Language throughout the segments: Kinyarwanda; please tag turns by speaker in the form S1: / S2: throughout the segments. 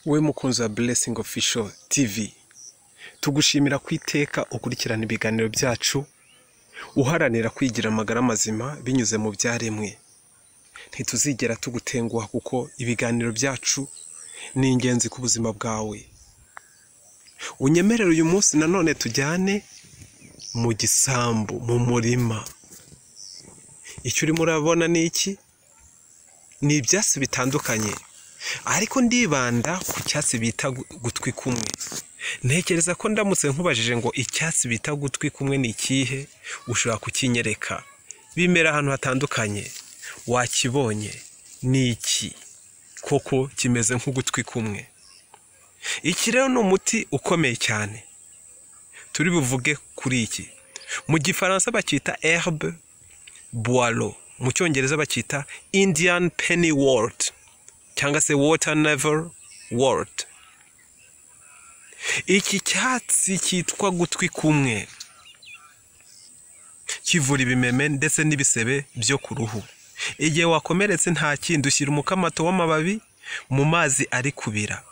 S1: wowe mukunzi wa Blessing Official TV tugushimira ku iteka ukurikirana ibiganiro byacu uharanira kwigira amagara mazima binyuze mu byaremwe ntituzigera tugutenguha kuko ibiganiro byacu ni ingenzi ku buzima bwawe unyemerere uyu munsi nanone tujyane mu gisambu mu murima icyo urimo urabona ni iki ni ibyatsi bitandukanye ariko ndibanda ku cyatsi bita gutwi kumwe ntekereza ko ndamutse nkubajije ngo icyatsi bita gutwi kumwe ni ikihe ushobora kukinyereka bimera ahantu hatandukanye wakibonye ni iki koko kimeze nk'ugutwi kumwe iki rero ni umuti ukomeye cyane turi buvuge kuri iki mu gifaransa bacyita herbe boilo mu cyongereza bacyita indian penny wort cyangwa se water never wort iki cyatsi cyitwa gutwi kumwe kivura ibimeme ndetse n'ibisebe byo ku ruhu igihe wakomeretse nta kindi ushyira umukamato w'amababi mu mazi ari kubira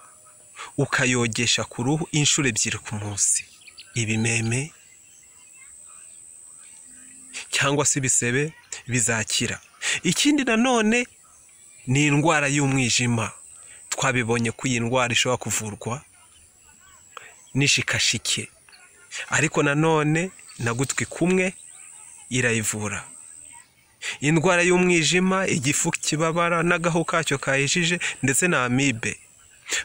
S1: ukayogesha ku ruhu inshuro ebyiri ku munsi ibimeme cyangwa se ibisebe bizakira ikindi nanone ni indwara y'umwijima twabibonye ko iyi ndwara ishobora kuvurwa n'ishikashike ariko nanone na gutwi kumwe irayivura indwara y'umwijima igifu kibabara n'agahu kacyo kayijije ndetse na amibe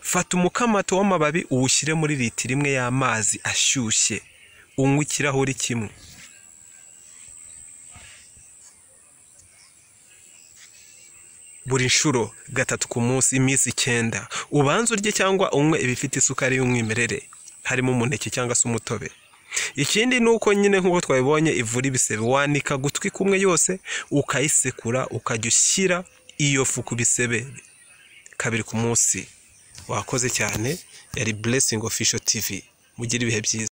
S1: fata umukamato w'amababi uwushyire muri litiro imwe y'amazi ashyushye unywe ikirahuri kimwe buri nshuro gatatu ku munsi iminsi icyenda ubanze urye cyangwa unywe ibifite isukari y'umwimerere harimo umuneke cyangwa se umutobe ikindi ni uko nyine nk'uko twabibonye ivura ibisebe wanika gutwi kumwe yose ukayisekura ukajya ushyira iyo fu ku bisebe kabiri ku munsi wakoze cyane yari blessing official tv mugire ibihe byiza